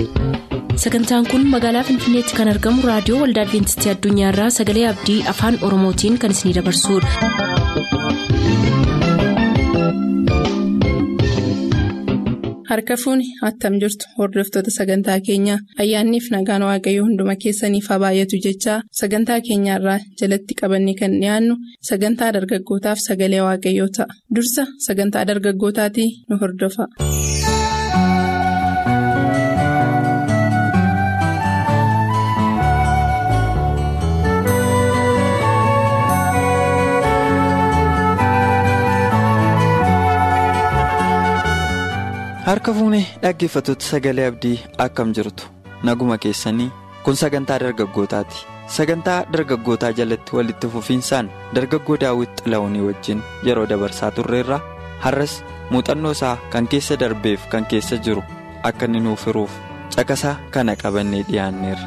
sagantaan kun magaalaa finfinneetti kan argamu raadiyoo waldaa adventistii addunyaarraa sagalee abdii afaan oromootiin kan isinidabarsudha. harka fuuni attam jirtu hordoftoota sagantaa keenyaa ayyaanniif nagaan waaqayyoo hunduma keessaniif haa baay'atu jechaa sagantaa keenyaarraa jalatti qabanne kan dhiyaannu sagantaa dargaggootaaf sagalee waaqayyoo ta'a dursa sagantaa dargaggootaatii nu hordofa. harka fuunee dhaggeeffattoota sagalee abdii akkam jirtu naguma keessanii kun sagantaa dargaggootaati sagantaa dargaggootaa jalatti walitti fufiinsaan dargaggoo daawwit xila'uunii wajjin yeroo dabarsaa turreerra har'as muuxannoo isaa kan keessa darbeef kan keessa jiru akka inni nuuf hiruuf caqasaa kana qabannee dhiyaanneerra.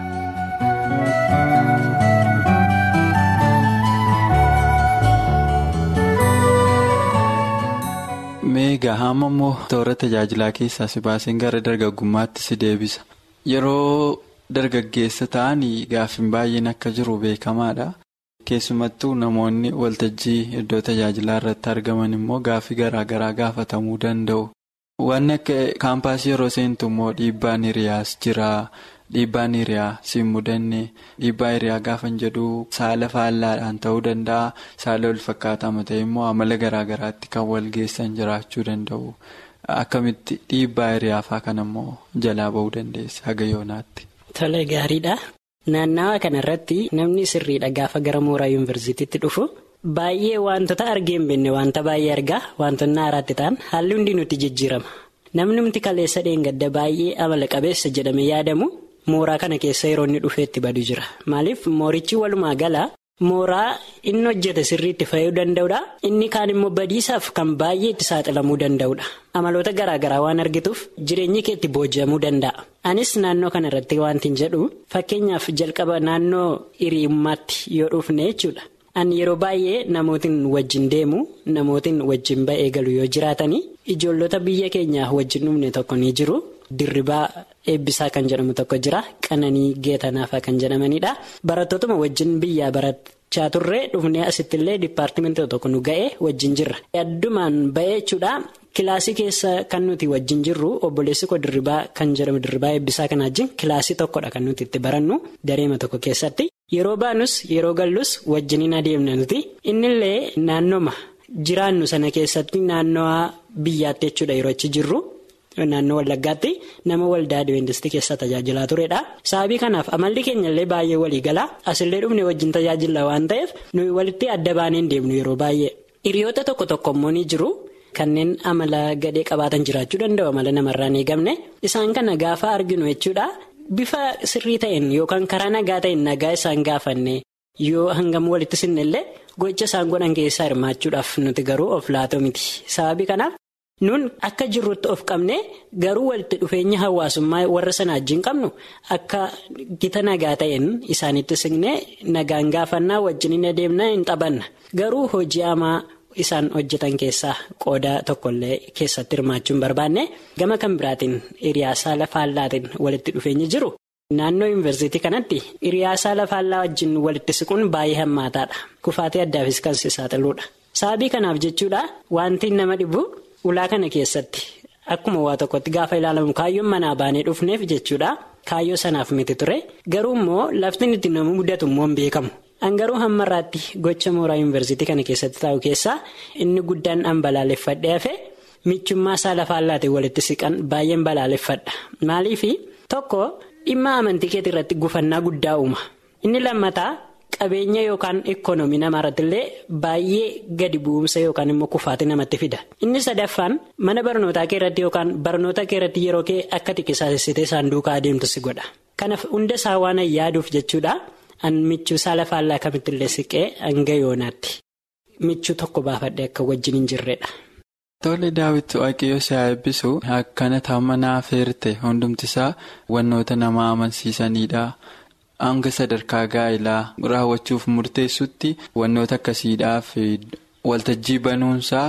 meegaa hamma immoo toora tajaajilaa keessaa si baaseen gara dargaggummaatti si deebisa yeroo dargaggeessa ta'anii gaaffiin baay'een akka jiru beekamaadha keessumattuu namoonni waltajjii iddoo tajaajilaa irratti argaman immoo gaaffii garaa garaa gaafatamuu danda'u wanni akka kaampaasii yeroo seentu immoo dhiibbaan hiriyaas jira dhiibbaan hiriyaa siin mudanne dhiibbaa hiriyaa gaafan jedhu saala faallaadhaan ta'uu danda'a saala walfakkaataama ta'e immoo amala garaa garaatti kan wal geessan jiraachuu danda'u akkamitti dhiibbaa hiriyaa fa'aa kan immoo jalaa ba'uu dandeessa haga yoonaatti. Tole gaariidha. Naannawa kanarratti namni sirriidha gaafa gara mooraa yuunivarsiitiitti dhufu baay'ee wantoota argee hin beekne wanta baay'ee argaa wantoonni haaraatti ta'an haalli hundi nuti jijjiirama. Namni nuti kaleessa dheengadda baay'ee amala qabeessa jedhame yaadamu mooraa kana keessa yeroo inni dhufeetti badu jira. Maaliif moorichi walumaa gala mooraa inni hojjete sirriitti fayyuu danda'udha. Inni kaan immoo badiisaaf kan baay'ee itti saaxilamuu danda'udha. Amaloota garaa garaa waan argituuf jireenyi kee itti booji'amuu danda'a. Anis naannoo kana irratti wanti hin jedhu fakkeenyaaf jalqaba naannoo hiriyyummaatti yoo dhufne jechuudha. Ani yeroo baay'ee namootiin wajjin deemu namootiin wajjin ba'ee galu yoo jiraatanii ijoollota biyya keenyaa wajjin dhufne tokko ni jiru. Dirribaa eebbisaa kan jedhamu tokko jira. Qananii geetanaafaa kan jedhamanidha. Barattootuma wajjin biyyaa barachaa turre dhufnee asittillee dipaartimentii tokko nu ga'e wajjin jirra. Addumaan ba'ee jechuudha. Kilaasii keessa kan nuti wajjin jirru obboleessi koo dirribaa kan jedhamu dirribaa eebbisaa kana wajjin kilaasii tokkodha kan nuti itti barannu dareema tokko keessatti. Yeroo baanus yeroo gallus wajjiniin adeemna nuti. Innillee naannooma jiraannu sana keessatti naannoo biyyaatti jechuudha yeroo achi jirru. Naannoo Wallaggaatti nama waldaa Adiveentistii keessa tajaajilaa turedha. Sababii kanaaf amalli keenya illee baay'ee walii gala. Asillee dhufne wajjin tajaajila waan ta'eef nuyi walitti adda baanee deemnu yeroo baay'ee. Hiriyoota tokko tokko immoo ni jiru. Kanneen amala gadhee qabaatan jiraachuu danda'u amala namarraa hin eegamne. Isaan kana gaafa arginu jechuudha. Bifa sirrii ta'een yookaan karaa nagaa ta'een nagaa isaan gaafanne yoo hangam walitti sinne illee gocha isaan godhan keessaa hirmaachuudhaaf nuti garuu of laatoo miti. Sababii kanaaf. Nun akka jirrutti of qabne garuu walitti dhufeenya hawaasummaa warra sana wajjin qabnu akka gita nagaa ta'een isaanitti siqne nagaan gaafannaa wajjin hin adeemna hin taphanna. Garuu hojii hamaa isaan hojjetan keessaa qooda tokkollee keessatti hirmaachuun barbaanne gama kan biraatiin hiriyaasaa lafaallaatiin walitti dhufeenyi jiru. Naannoo yuunivarsiitii kanatti hiriyaasaa lafaallaa wajjin walitti siquun baay'ee hammaataadha. Kufaatii addaafis kan si saaxiluudha. Sababii kanaaf jechuudha wanti nama dhibu. Ulaa kana keessatti akkuma waa tokkotti gaafa ilaalamu kaayyoon manaa baanee dhufneef jechuudha kaayyoo sanaaf miti ture garuu immoo lafti itti nama mudatu immoo hin beekamu. Angaruu hammarraatti gocha mooraa yuunivarsiitii kana keessatti taa'u keessaa inni guddaan dhaan balaaleffadhee hafe michummaa isaa lafaallaatiin walitti siqan baay'een balaaleffadha. Maaliif tokko dhimma amantii keetii irratti gufannaa guddaa uuma. Inni lammataa. Qabeenya yookaan ikoonoomii namaa irratti illee baay'ee gadi bu'umsa yookaan immoo kufaatii namatti fida. Inni sadaffaan mana barnootaa kee irratti yookaan barnoota kee irratti yeroo kee akka xiqqeessitee isaan duukaa adeemtu si godha. Kanaaf hunda isaa waan yaaduuf jechuudha. An michuu isaa lafaallaa kamitti illee siqee hanga yoonaatti. Michuu tokko baafadhee akka wajjin hin jirredha. Tole daawwitu waaqayyo si haa eebbisu akkana taa'ummaa feerte hundumtisaa wannoota nama amansiisanidha. Hanga sadarkaa gaa'ilaa raawwachuuf murteessutti wantoota akkasiidhaaf waltajjii banuunsaa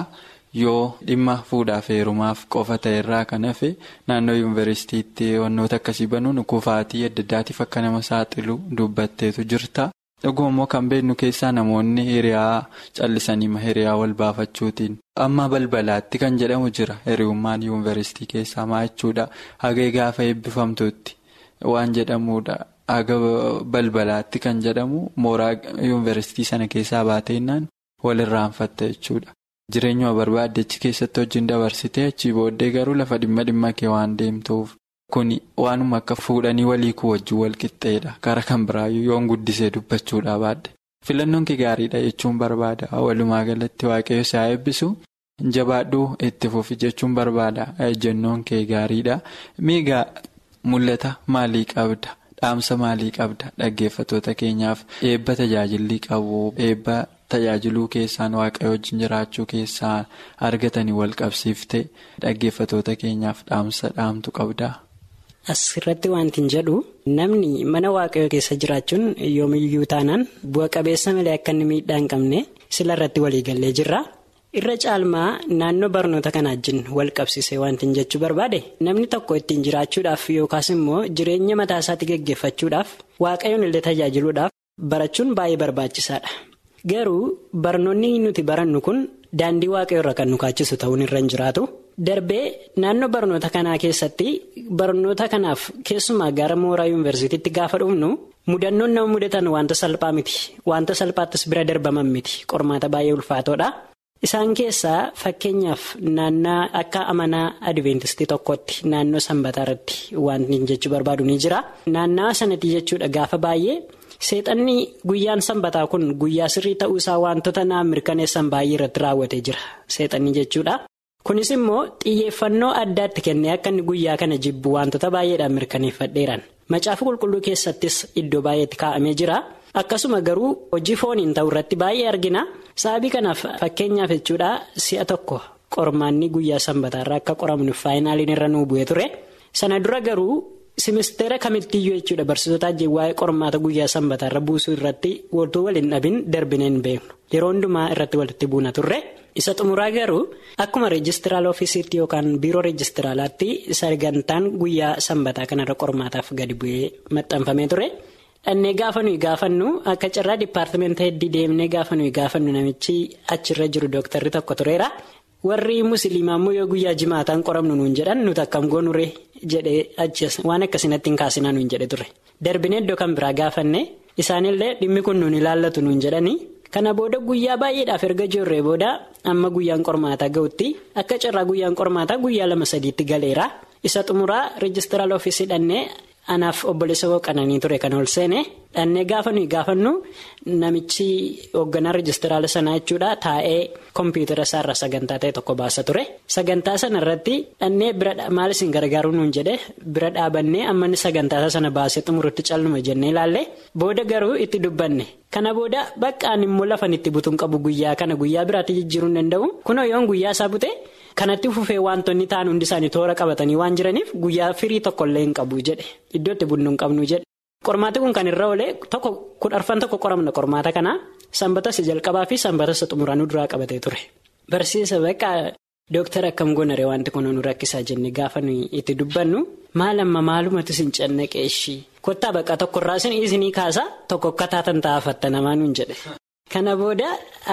yoo dhimma fuudhaaf heerumaaf qofa ta'e irraa kan hafe naannoo yuunivarsiitiitti wantoota akkasii banuun kufaatii adda addaatiif akka nama saaxilu dubbatteetu jirta. Dhuguma immoo kan beeknu keessaa namoonni hiriyaa callisanii hiriyaa wal baafachuutiin amma balbalaatti kan jedhamu jira hiriyummaan yuunivarsiitii keessaa maa jechuudha hagee gaafa eebbifamtuutti waan jedhamudha haga balbalaatti kan jedhamu mooraa yuunivarsiitii sana keessaa baateennaan walirraanfatta jechuudha. Jireenyuma barbaadde achi keessatti wajjin dabarsitee achii booddee garuu lafa dhimma dhimma kee waan deemtuuf. Kuni waanuma akka fuudhanii walii kuu wajjin wal qixxeedha. Karaa kan biraayyuu yoon guddisee dubbachuudhaa baadde. Filannoon kee gaariidha jechuun barbaada. Walumaa galatti waaqayyo si haa eebbisu. Jabaadhuu itti fufi jechuun barbaada. Ejjennoon kee gaariidha. Miigaa mul'ata maalii qabda? Dhaamsa maalii qabda? Dhaggeeffattoota keenyaaf eebba tajaajilli qabu. Eebba tajaajiluu keessaan waaqayyo wajjin jiraachuu keessaa argatanii wal qabsiifte dhaggeeffattoota keenyaaf dhaamsa dhaamtu qabda. Asirratti wanti hin jedhu namni mana waaqayyoo keessa jiraachuun yoomiyyuu taanaan bu'a qabeessa malee akka inni miidhaa hin qabne sila irratti waliigallee jirra. Irra caalmaa naannoo barnoota kanaa wajjin wal qabsiisee wanti hin jechuu barbaade namni tokko ittiin jiraachuudhaaf yookaas immoo jireenya mataa isaatti gaggeeffachuudhaaf waaqayyoon illee tajaajiluudhaaf barachuun baay'ee barbaachisaadha. Garuu barnoonni nuti barannu kun daandii waaqayyoo irra kan nu kaachisu ta'uun irra hin jiraatu. Darbee naannoo barnoota kanaa keessatti barnoota kanaaf keessumaa gara mooraa yuunivarsiitiitti gaafa dhufnu mudannoon nama mudatan wanta salphaa miti. Wanta salphaattis bira darbaman miti. Qormaata baay'ee ulfaatoodha. Isaan keessaa fakkeenyaaf naannoo akka amanaa adventistii tokkotti naannoo sanbataa irratti wanti jechuu barbaadu ni jira. Naannawa sanatti jechuudha gaafa baay'ee. Seexanni guyyaan sanbataa kun guyyaa sirrii ta'uu isaa wantoota naaf mirkaneessan baay'ee irratti raawwatee jira. Seexanni jechuudha. Kunis immoo xiyyeeffannoo addaatti kennee akka inni guyyaa kana jibbu wantoota baay'eedhaan mirkaneeffadheeran. Macaafa qulqulluu keessattis iddoo baay'eetti kaa'amee jira. Akkasuma garuu hojii fooniin ta'u irratti baay'ee argina. Sababii kanaaf fakkeenyaaf jechuudha si'a tokko qormaanni guyyaa sanbataarraa akka qoramnu faayinaaliin irra nuu bu'ee ture. Sana dura garuu. Simisteera kamittiyyuu jechuudha barsiisota ajjii waa'ee qormaata guyyaa sanbataarra buusuu irratti wantoota waliin dhabin darbinee hin beeknu yeroo hundumaa irratti walitti buuna turre isa xumuraa garuu akkuma reejistiraala ofiisiitti yookaan biiroo reejistiraalaatti sagantaan guyyaa sanbataa kanarra qormaataaf gadi bu'ee maxxanfamee ture dhannee gaafa nuyi gaafannu akka carraa dipaartimenta heddii deemnee gaafa nuyi gaafannu namichi achirra jiru dooktarri tokko tureera. warri musliimaa immoo yoo guyyaa jimaataan qoramnu nuun jedhan nuti akkam goonure jedhee achis waan akkasinatti hin kaasinaa nuun jedhe ture darbinee iddoo kan biraa gaafanne isaanillee dhimmi kun nuun ilaallatu nuun jedhanii kana booda guyyaa baay'eedhaaf erga jirree booda amma guyyaan qormaataa ga'utti akka carraa guyyaan qormaataa guyyaa lama sadiitti galeera isa xumuraa reejistiraal ofiisii dhannee anaaf obboleessa qananii ture kan ol seene dhannee gaafa nuyi gaafannu namichi hoogganaa reejistiraala sanaa jechuudha taa'ee kompiitara isaarra sagantaa ta'e tokko baasa ture sagantaa sana irratti dhannee bira maal isin gargaaruu nuun jedhe bira dhaabannee amma sagantaa sana baasee xumurutti calluma jennee ilaalle booda garuu itti dubbanne kana booda baqqaan immoo lafan itti butuun qabu guyyaa kana guyyaa biraatti jijjiiruu hin danda'u kunoo yoon guyyaa isaa bute. kanatti fufee wantoonni ta'an hundi isaanii toora qabatanii waan jiraniif guyyaa firii tokkollee hin qabu jedhe iddoo itti bunnu hin qabnu jedhe qormaati kun kan irra oolee tokko kudharfan tokko qoramna qormaata kana sanbata isa jalqabaa fi sanbata isa xumuraa nu duraa qabatee ture barsiisa bakka dooktara akkam goonaree wanti kun nu rakkisaa jenne gaafa itti dubbannu maal amma maalumatti sin cannaqee ishii kottaa bakka tokkorraa isin isinii kaasa tokko akka taatan taa'afatta namaa nuun jedhe kana booda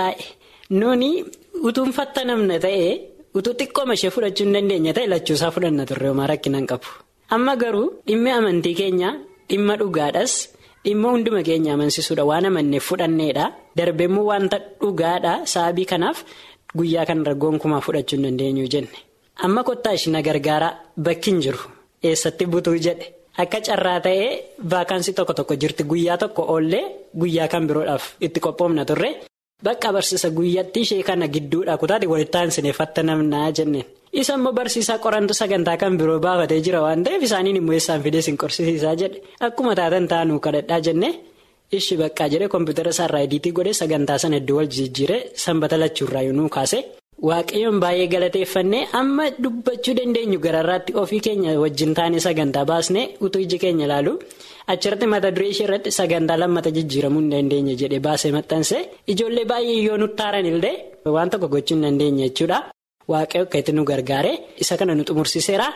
nuuni utuun fattanamna ta'ee. utuu xiqqooma ishee fudhachuu hin dandeenye ta'e lachuusaa fudhanna turre homaa rakkinaan qabu amma garuu dhimmi amantii keenya dhimma dhugaadhas dhimma hunduma keenya amansiisuudha waan amanneef fudhanneedha darbeemmoo wanta dhugaadha sababii kanaaf guyyaa kanarra gonkumaa fudhachuu hin dandeenyu jenne amma kottaa ishii na gargaara bakki hin jiru eessatti butuu jedhe akka carraa ta'ee vaakaansii tokko tokko jirti guyyaa tokko oollee guyyaa kan biroodhaaf itti qophoofna turre. Bakka barsiisa guyyatti ishee kana gidduudha kutaati walitti aansineeffatta namnaa jenneen. Isa immoo barsiisaa qorantu sagantaa kan biroo baafatee jira waan ta'eef isaaniin immoo eessaan fidee sin qorsiisaa jedhe akkuma taatan taanuu kadhadhaa jenne ishi baqqaa jedhee kompiitara isaarraa ediitii godhee sagantaa sana iddoo wal jijjiiree sanbata lachuurraa yoonuu kaase. Waaqayyoon baay'ee galateeffannee amma dubbachuu dandeenyu gararraatti ofii keenya wajjin taanee sagantaa baasnee utuu iji keenya ilaalu achirratti mata duree ishee irratti sagantaa lammata jijjiiramuu hin dandeenye jedhee baasee maxxanse ijoollee baay'ee yoo nutti taaran illee waan tokko gochuu hin dandeenye jechuudha. waaqayyo akka itti nu gargaare isa kana nu xumursiseera.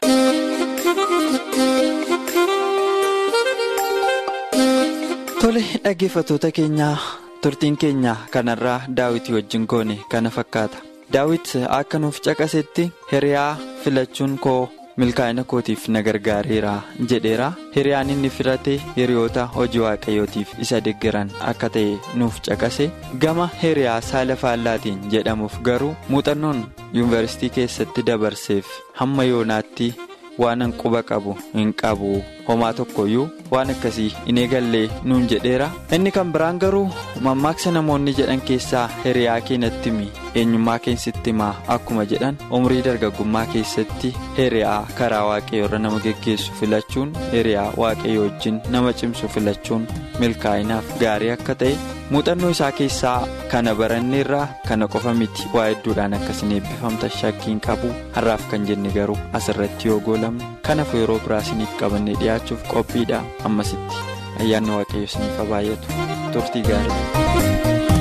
Tole dhaggeeffattoota keenyaa turtiin keenya kanarraa daawwitii wajjin goone kana fakkaata. Daawit akka nuuf caqasetti hiriyaa filachuun koo milkaa'ina kootiif na gargaareera jedheera. Hiriyaan inni filate hiriyoota hojii waaqayyootiif isa deeggaran akka ta'e nuuf caqase. Gama hiriyaa saala faallaatiin jedhamuuf garuu muuxannoon yuunivarsiitii keessatti dabarseef hamma yoonaatti waan quba qabu hin qabu. homaa tokkoyyuu waan akkasii hin eegallee nuun jedheera inni kan biraan garuu mammaaksa namoonni jedhan keessaa hiriyaa keenyatti himi eenyummaa keessatti himaa akkuma jedhan umrii dargaggummaa keessatti hiriyaa karaa waaqayyoorra nama geggeessu filachuun hiriyaa waaqayyo wajjin nama cimsu filachuun milkaa'inaaf gaarii akka ta'e muuxannoo isaa keessaa kana baranneerraa kana qofa miti waa hedduudhaan akkasiin eebbifamta shakkiin qabu har'aaf kan jenne garuu asirratti yoo goolamne kanaaf yeroo biraa isiniif qabannee dhiyaachuuf qophiidha ammasitti ayyaanni waaqayyo isiniif haa baay'atu turtii gaarii.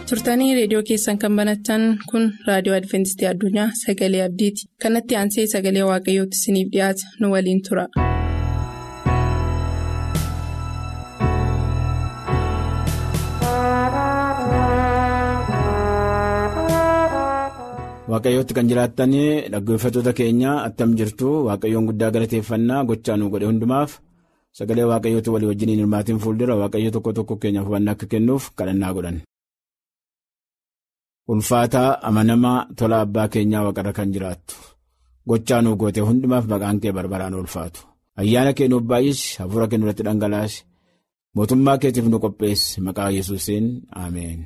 turtanii reediyoo keessan kan banatan kun raadiyoo adventistii addunyaa sagalee abdiiti kanatti aansee sagalee waaqayyootti isiniif dhiyaata nu waliin tura. waaqayyootti kan jiraattanii dhaggeeffattoota keenya attam jirtu waaqayyoon guddaa galateeffannaa gochaa nu godhe hundumaaf sagalee waaqayyooti walii wajjiniin hirmaatiin fuuldura waaqayyo tokko tokko keenyaaf hubannaa akka kennuuf kadhannaa godhan. ulfaataa amanamaa tola abbaa keenyaa waaqarra kan jiraattu gochaa nu goote hundumaaf maqaan kee barbaraan ulfaatu ayyaana kee nuuf baay'isi hafuura kee nurratti dhangalaasi mootummaa keetiif nu qopheessi maqaa yesuusiin ameen.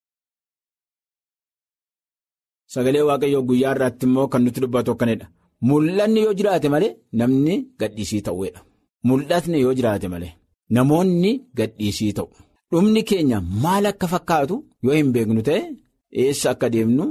Sagalee waaqayyoo guyyaa irraatti immoo kan nutti dubbatu akkanidha. Mul'anni yoo jiraate malee namni gadhiisii ta'uudha. Mul'atni yoo jiraate malee namoonni gadhiisii ta'u. Dhumni keenya maal akka fakkaatu yoo hin beeknu ta'e eessa akka deemnu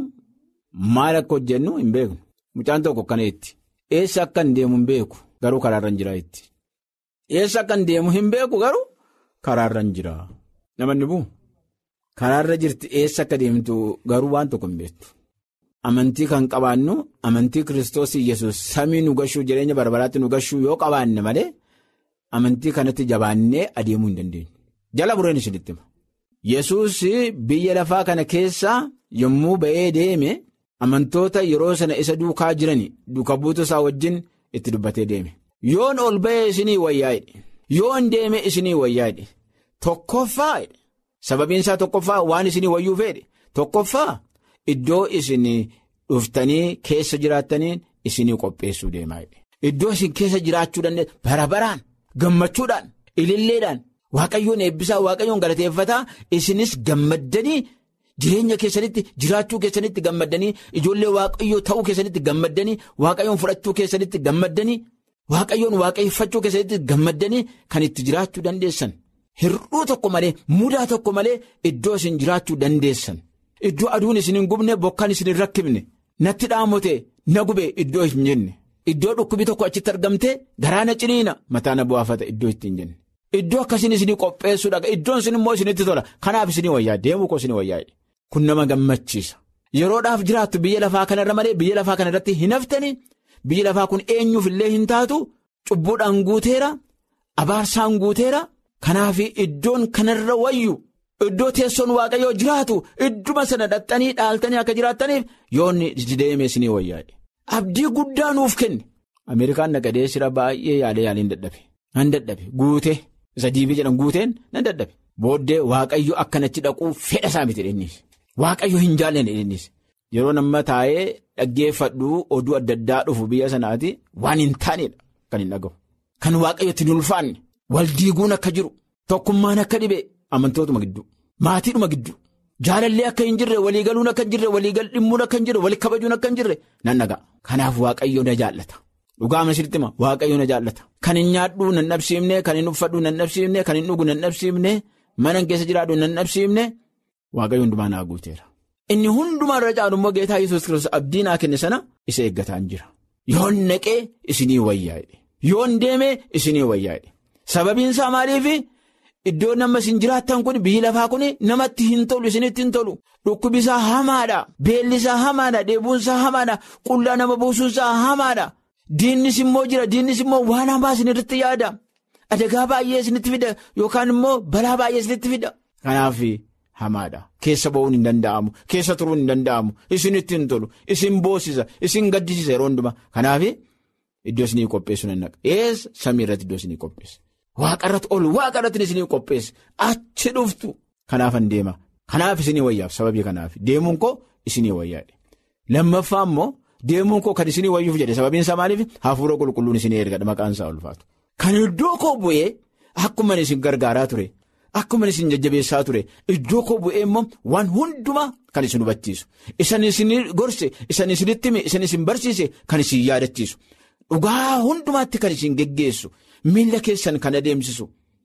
maal akka hojjennu hin beeknu. Mucaan tokko akkaneetti. Eessa akka hin deemu hin beeku garuu karaarra hin jira itti. Eessa akka hin deemu hin beeku garuu karaarra hin jira. Namoonni bu'u. Karaarra jirti eessa akka deemtu garuu waan tokko hin beektu. Amantii kan qabaannu amantii kiristoos yesus samii nu gashuu jireenya barbaraatti nu gashuu yoo qabaanne malee amantii kanatti jabaannee adeemuu hin dandeenyu. Jala bureen isinitti hima. Yesuus biyya lafaa kana keessaa yommuu ba'ee deeme amantoota yeroo sana isa duukaa jiran duuka buutu isaa wajjin itti dubbatee deeme. Yoon ol ba'ee isinii wayyaa'edhe. Yoon deeme isinii wayyaa'edhe. Tokkoffaa sababiin isaa tokkoffaa waan isinii wayyuu fedhe tokkoffaa. Iddoo isin dhuftanii keessa jiraattaniin isinii qopheessuu deemaa Iddoo isin keessa jiraachuu dandeessu bara baraan gammachuudhaan ililleedhaan waaqayyoon eebbisaa waaqayyoon galateeffataa isinis gammaddanii jireenya keessanitti jiraachuu keessanitti gammaddanii ijoollee waaqayyoo ta'uu keessanitti gammaddanii waaqayyoon fudhachuu keessanitti gammaddanii waaqayyoon waaqeffachuu keessanitti gammaddanii kan itti jiraachuu dandeessan hir'uu tokko malee mudaa tokko malee iddoo isin jiraachuu dandeessan. Iddoo aduun isin hin gubne bokkaan isin hin rakkifne natti dhaamote na gube iddoo hin jenne iddoo dhukkubi tokko achitti argamte garaa na ciniina mataa na bu'aafata iddoo itti hin jenne iddoo akkasiin isinii qopheessuudha iddoon isin immoo isinitti tola kanaaf isinii wayyaa deemuu koo isinii wayyaa kun nama gammachiisa yeroodhaaf jiraattu biyya lafaa kanarra malee biyya lafaa kanarratti hin haftanii biyya lafaa kun eenyuuf illee hin taatu cubbuudhaan guuteera abaarsaan guuteera kanaaf iddoon kanarra wayyu. Iddoo teessoon waaqayyoo jiraatu idduma sana dhaxxanii dhaaltanii akka jiraattaniif yoonni deemee isinii wayyaadhe. Abdii guddaa nuuf kenne. Ameerikaan naqadee sira baay'ee yaalee yaaliin dadhabe. Nan dadhabe guutee isa diibii jedhan guuteen nan dadhabe. Booddee waaqayyo akkanachi dhaquu fedha isaa miti dheedhiis. Waaqayyo hin jaallanne dheedhiis. Yeroo nama taa'ee dhaggeeffadhu oduu adda addaa dhufu biyya sanaati waan hin taanedha kan hin dhagahu. Kan waaqayyotti hin ulfaanne wal diiguun akka jiru tokkummaan akka dhibe. Amantootuma gidduu maatiidhuma gidduu jaalallee akka hin jirre waliigaluun akka hin jirre waliigal dhimmuun akka hin jirre wali kabajuun akka hin jirre nan dhaga'a. Kanaaf waaqayyo na jaallata dhugaa amansiitti hima waaqayyo na jaallata kan hin nyaadhu nan dhabsiifne kan hin uffadhu nan dhabsiifne kan hin dhugu nan dhabsiifne mana keessa jiraadhu nan dhabsiifne waaqayyo hundumaa naa guuteera. Inni hundumaa irra caalu immoo geetaa yesus kiristoos abdii naa kenne sana isa eeggataan jira yoon naqee isinii wayyaa'e yoon deemee isinii wayyaa'e sababiin isaa maaliifi. Iddoo nama isin jiraattan kun biyyi lafaa kun namatti hin tolu isinitti hin tolu dhukkubisaa hamaadha beellisaa hamaadha dheebuunsaa hamaadha qullaa nama buusuunsaa hamaadha diinnis immoo jira diinnis immoo waan hamaa isinirratti yaada adagaa baay'ee isinitti fida yookaan immoo balaa baay'ee isinitti fida. Kanaaf hamaadha keessa ba'uun hin danda'amu keessa turuun hin danda'amu isinitti hin tolu isin boosisa isin gaddisiisa yeroo hundumaa kanaaf iddoo isinii qopheessu nan naqa eessa samii irratti iddoo isinii qopheessa. Waaqarratti ol waaqarratti isinii qopheesse achi dhuftu kanaafan deema kanaaf isinii wayyaaf sababii kanaaf deemuun koo isinii wayyaadhe lammaffaa immoo deemuun koo kan isinii wayyuuf jedhe sababiin isaa maaliif hafuura qulqulluun isinii ergadha maqaan isaa ulfaatu. Kan iddoo koo bu'ee akkuma isin gargaaraa ture akkuma isin jajjabeessaa ture iddoo koo bu'ee immoo waan hundumaa kan isin hubachiisu isan isin gorse isan isinitti hime isan isin barsiise kan isin yaadachiisu dhugaa hundumaatti kan isin geggeessu. Miila keessan kan adeemsisu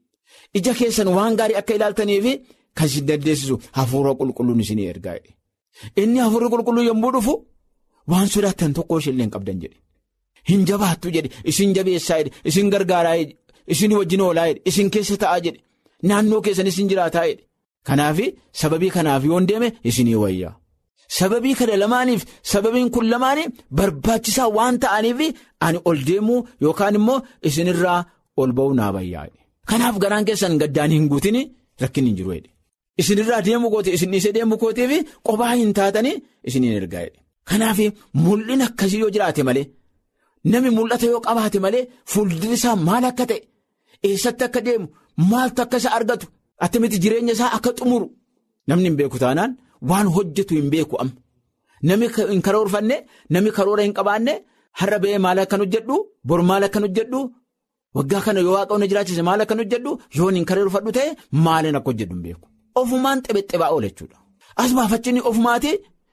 ija keessan waan gaarii akka ilaaltaniif kan isin dandeessisu hafuura qulqulluun isin ergaa inni hafuurri qulqulluu yommuu dhufu waan sodaattan tokko isheen hin qabdan jedhe hin jabaattu jedhe isin jabeessaa jedhe isin gargaaraa jedhe isin wajjin oolaa jedhe isin keessa ta'aa jedhe naannoo keessan isin jiraataa jedhe Kanaaf sababii kanaaf yoon deeme isinii wayyaa. Sababii kana lamaaniif sababiin kun lamaanii barbaachisaa waan ta'aniif ani ol deemuu yookaan immoo isinirraa ol ba'uu naa wayyaa. Kanaaf garaan keessan gaddaan hin guutin rakkin hin jiru. Isinirraa deemuu kooti isin dhiisee deemuu kootiif qophaa hin taatanii isiniin ergaa. Kanaaf mul'in akkasii yoo jiraate malee namni mul'ata yoo qabaate malee fuuldurri isaa maal akka ta'e eessatti akka deemu maaltu akka isa argatu attamitti jireenya isaa akka xumuru namni hin beeku taanaan waan hojjetu hin beeku amma. Namni hin karoorfanne namni karoora hin qabaanne har'a ba'ee maal akkan hojjedhu bor maal akkan hojjedhu waggaa kana yoo waaqayyoon jiraachise maal akkan hojjedhu yoon hin karoorfadhu ta'e maaliin akka hojjedhu hin beeku. Ofumaan xibexxibaa oole jechuudha. As baafachinni ofumaati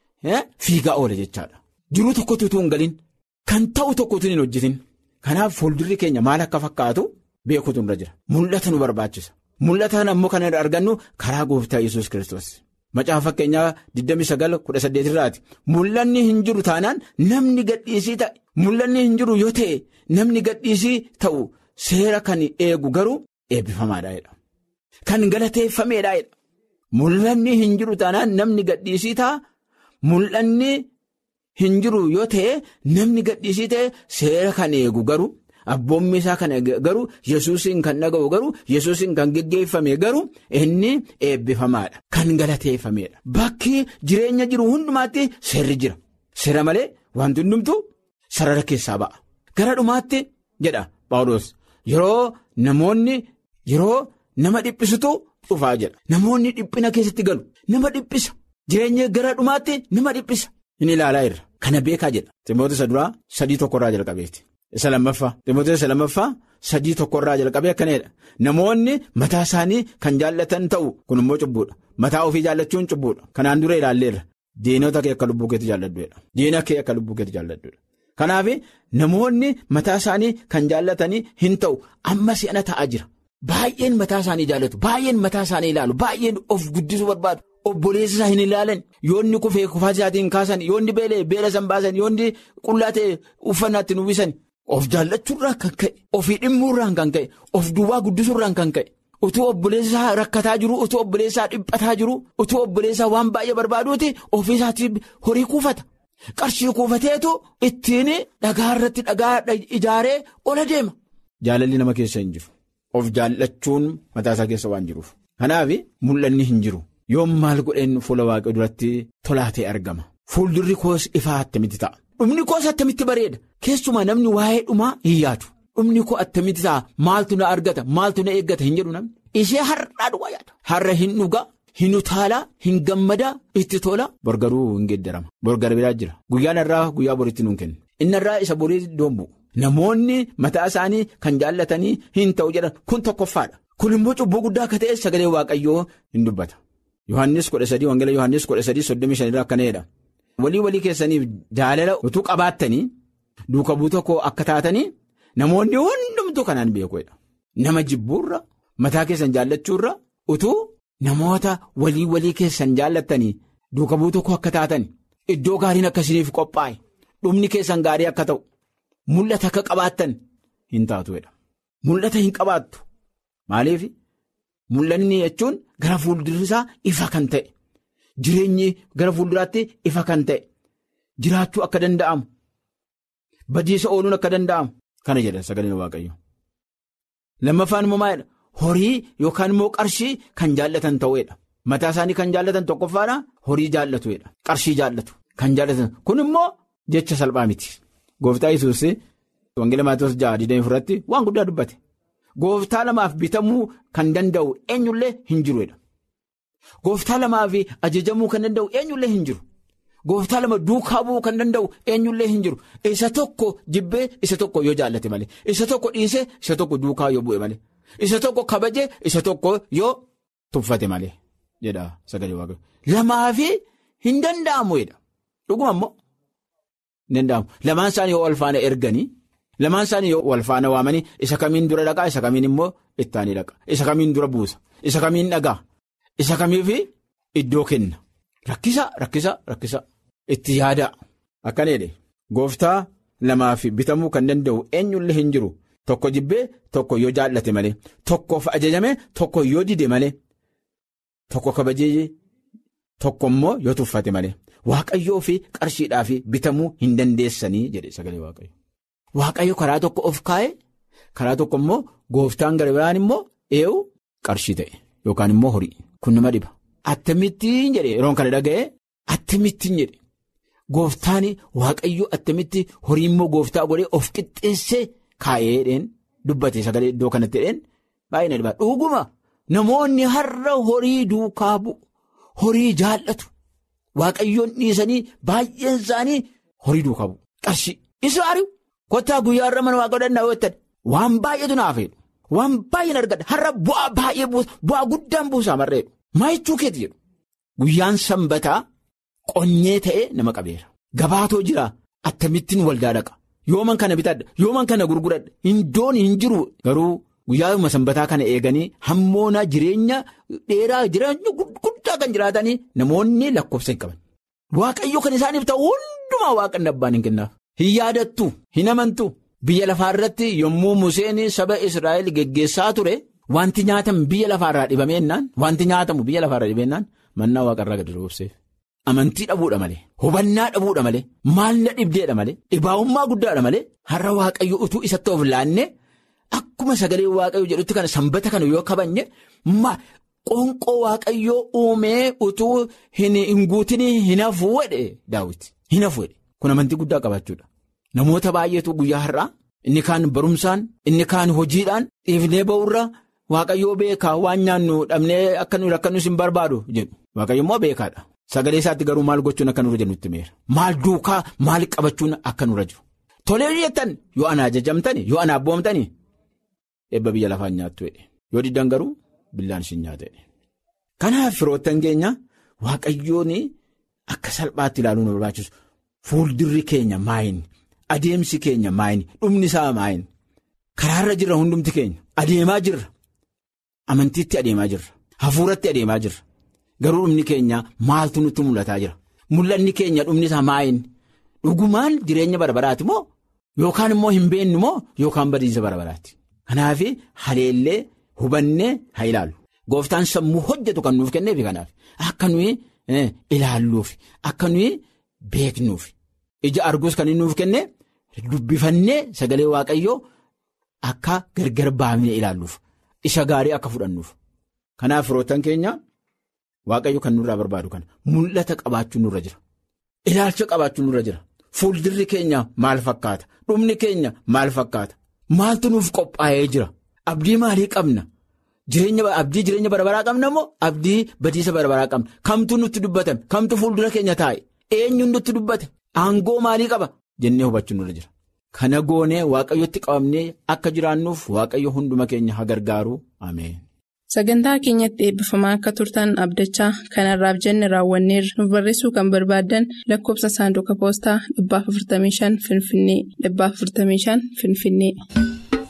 fiigaa oole jechaadha. Jiruu tokkotu utuu hin galin kan ta'u tokkotu hin hojjetin. Kanaaf fuuldurri keenya maal akka fakkaatu beekutu irra jira. Mul'ata nu barbaachisa. Mul'ata ammoo kan argannu karaa gooftaa Yesuus kiristoos. Macaafa fakkeenyaa 29:18 irraati. Mul'anni hin jiru taanaan namni gadhiisii ta'e. Mul'anni hin jiru yoo ta'e namni gadhiisii ta'u seera kan eegu garuu eebbifamaadha. Kan galateeffameedha. Mul'anni hin jiru taanaan namni gadhiisii ta'a. Mul'anni hin jiru yoo ta'e namni gadhiisii ta'e seera kan eegu garuu abboommi isaa kan garuu yesuusiin kan dhaga'u garuu yesuusiin kan geggeeffame garuu inni eebbifamaadha. Kan galateeffameedha. Bakki jireenya jiru hundumaatti seerri jira. Seera malee wanti hundumtu sarara keessaa ba'a. Gara dhumaatti jedha Phaawulos yeroo namoonni yeroo nama dhiphisutu dhufaa jedha. Namoonni dhiphina keessatti galu. Nama dhiphisa. Jireenya gara dhumaatti nama dhiphisa. Inni ilaalaa irra. Kana beekaa jedha. Timoota isa duraa sadii tokkorraa jalqabeeti. Isa lammaffaa. Timoota isa lammaffaa sadii tokkorraa jalqabee akkanadha. Namoonni mataa isaanii kan jaallatan ta'u kun immoo cubbuudha. Mataa ofii jaallachuun cubbuudha. Kanaan dura ilaalleerra. Diinota kee akka lubbuu keetti jaalladhuudha. Diina kee akka lubbuu keetti jaalladhuudha. Kanaaf namoonni mataa isaanii kan jaallatanii hin ta'u amma si'ana ta'aa jira. Baay'een mataa isaanii jaallatu. Baay'een mataa isaanii ilaalu. Baay'een of guddisuu barbaadu. Obboleessa isaa hin ilaalan yoonni kufee kufaa isaatiin kaasan yoonni beelee beela san baasan yoonni qullaa ta'e uffannaatti uwwisan of jaallachuurraan kan ka'e ofii dhimmuurraan kan ka'e of duwwaa guddisuurraan kan ka'e utuu obboleessaa rakkataa jiru utuu obboleessaa dhiphataa jiru utuu obboleessaa waan baay'ee barbaaduuti ofii isaatiif horii kuufata qarshii kuufateetu ittiin dhagaa irratti dhagaa ijaaree ola deema. Jaalalli nama keessa hin jiru of jaallachuun mataa isaa keessa waan jiruuf kanaaf mul'anni hin jiru. Yoon maal godheen fuula waaqayyoo duratti tolaatee argama. Fuuldurri koos ifaa attamitti ta'a. Dhumni koos attamitti bareeda. Keessumaa namni waa'ee dhumaa hin yaadu. Dhumni koo attamitti ta'a. Maaltu na argata? Maaltu na eeggata? Hin jedhu namni. Ishee har'aa dhugaa yaada. Har'a hin dhugaa, hin utaalaa, hin gammadaa, itti tola. Borgaruu hin geeddarama. Borgar biraa jira. Guyyaan irraa guyyaa boriitti nuun kenna. Inni irraa isa borii doombu. Namoonni mataa isaanii kan jaallatanii hin ta'u jedhan kun tokkoffaadha. Kun immoo cubbuu guddaa akka ta'e sagalee waaqayyoo hin dubbata. Yohaannis kudha sadii Wangeela Yohaannis kudha sadii soddomii shanirraa akkanadha. Walii walii keessaniif jaalala utuu qabaattanii duuka buuta koo akka taatanii namoonni hundumtuu kanaan beekuudha. Nama jibbuurra mataa keessan jaallachuurra utuu namoota walii walii keessan jaallattanii duuka buuta koo akka taatan iddoo gaariin akkasiniif qophaa'e dhumni keessan gaarii akka ta'u mul'ata akka qabaattan hin taatuudha. Mul'ata hin qabaattu maaliif? Mul'anni jechuun gara fuuldurri isaa ifa kan ta'e jireenyi gara fuulduraatti ifa kan ta'e jiraachuu akka danda'amu badiisa ooluun akka danda'amu kana jedha sagaleen waaqayyo. Lammaffaan immoo maalidha? Horii yookaan immoo qarshii kan jaallatan ta'uudha. Mataa isaanii kan jaallatan tokkoffaadha horii jaallatuudha. Qarshii jaallatu kan jaallatan kun immoo jecha salphaa miti. Gooftaa Yesuus Wangeela Maatoos ja'a digdamii irratti waan guddaa dubbate. Gooftaa lamaaf bitamuu kan danda'u eenyullee hin jiruudha. Gooftaa lamaaf ajajamuu kan danda'u eenyullee hin jiru. Gooftaa lama duukaa bu'uu kan danda'u eenyullee hin jiru. Isa tokko jibbee isa tokko yoo jaallate malee. Isa tokko dhiisee isa tokko duukaa yoo bu'e malee. Isa tokko kabajee isa tokko yoo tuffate malee. Jedha sagalee waaqayyoo. Lamaafi hin danda'amu jedha. Dhuguma immoo hin danda'amu. Lamaan isaanii yoo wal faana erganii. Lamaan isaanii yoo wal faana waamanii isa kamiin dura dhaqaa isa kamiin immoo ittaanii dhaqa isa kamiin dura buusa isa kamiin dhagaa isa kamiifi iddoo kenna rakkisa rakkisa rakkisa itti yaada akkana jedhe gooftaa lamaaf bitamuu kan danda'u eenyullee hin jiru tokko jibbee tokko yoo jaallate malee tokkoof ajajame tokko yoo dide malee tokko kabajee tokko immoo yoo tuffate malee waaqayyoo fi qarshiidhaa fi bitamuu hin dandeessanii jedhe sagalee waaqayyo. Waaqayyo karaa tokko of kaa'e karaa tokko immoo gooftaan gara biraan immoo eewu qarshii ta'e yookaan immoo horii kun nama dhiba. Attamittiin jedhe yeroon kana dhaga'e attamittiin jedhe gooftaan waaqayyo attamitti horii immoo gooftaa godhee of qixxeessee kaa'eedheen dubbate sagalee iddoo kanatti dheen baay'ee na dhiba dhuguma namoonni har'a horii duukaa bu'u horii jaallatu waaqayyoon dhiisanii baay'een isaanii horii duukaa bu'u qarshii isa ari'u kottaa guyyaa irra mana waaqa danda'u jettan waan baay'eetu naaf jedhu waan baay'een argadha har'a bu'aa baay'ee bu'aa guddaan buusaa marreedhu maayechuu keeti jedhu guyyaan sanbataa qonyee ta'ee nama qabeera gabaatoo jira attamittiin waldaa dhaqa yooman kana bitadha yooman kana gurguradha hindoon hin jiru garuu guyyaa'uma sanbataa kana eeganii hammoona jireenya dheeraa jireenya guddaa kan jiraatanii namoonni lakkoofsa hin qaban waaqayyo kan isaaniif ta'u hundumaa waaqan abbaan hin kennaaf hin yaadattu hin amantu biyya lafaarratti yommuu Museen saba Israa'el geggeessaa ture wanti nyaatamu biyya lafaarraa dhibameennaan wanti nyaatamu biyya lafaarraa dhibeennaan mannaa waaqarraa gadi roobseef. Amantii dhabuudha malee hubannaa dhabuudha malee maalla dhibdeedha malee dhibaa'ummaa guddaadha malee har'a waaqayyo utuu isatti of laannee akkuma sagalee waaqayyo jedhutti kana sanbata kana yoo kabanye qoonqoo waaqayyoo uumee utuu hin guutin hin hafuu jedhe daawwiti hin hafuu jedhe kun amantii guddaa qabaachuudha. Namoota baay'eetu guyyaa har'aa inni kaan barumsaan inni kaan hojiidhaan dhiifnee ba'urra waaqayyoo beekaa waan nyaannu dhabnee akka nuyi rakkanus hin barbaadu jedhu waaqayyo immoo beekaadha. Sagalee isaatti garuu maal gochuun akka nurra jiru nutti meera. Maal duukaa maal qabachuun akka nurra jiru. Tolee jettan yoo ana ajajamtani yoo ana abboomtani eebba biyya lafaan nyaattu jedhe. Yoo diddan garuu billaan isin nyaata jedhe. Kanaaf firoottan keenya waaqayyoon akka salphaatti ilaaluu nu barbaachisu. Fuuldirri keenya maayin adeemsi keenya maayin dhumni isaa maayin karaarra jirra hundumti keenya adeemaa jirra amantiitti adeemaa jirra hafuuratti adeemaa jirra. Garuu dhumni keenya maaltu nutti mul'ataa jira mul'anni keenya dhumni isaa maayin dhugumaan jireenya barbaraati moo yookaan immoo hin beennu moo yookaan badiisa barbaraati. Kanaaf haleellee hubannee haa ilaallu gooftaan sammuu hojjetu kan nuuf kenneefi kanaaf akka nuyi ilaalluuf akka nuyi beeknuuf ija arguus kan inni nuuf kenne dubbifannee sagalee waaqayyoo akka gargar baafnee ilaalluuf isa gaarii akka fudhannuuf kanaaf firoottan keenya. Waaqayyo kan nurraa barbaadu kana mul'ata qabaachuun nurra jira. Ilaalcha qabaachuun nurra jira. Fuuldirri keenya maal fakkaata? Dhumni keenya maal fakkaata? Maaltu nuuf qophaa'ee jira? Abdii maalii qabna? Abdii jireenya barabaraa qabna moo abdii badiisa barabaraa qabna? Kamtu nutti dubbatame? Kamtu fuuldura keenya taa'e? Eenyuun nutti dubbate? Aangoo maalii qaba? Jennee hubachuun nurra jira. Kana goonee waaqayyotti qabamnee akka jiraannuuf waaqayyo hunduma keenya haa gargaaru. Ameen. Sagantaa keenyatti eebbifamaa akka turtan abdachaa kanarraaf jenne raawwanneerra nuuf barreessuu kan barbaaddan lakkoofsa saanduqa poostaa 455 Finfinnee 455 Finfinnee.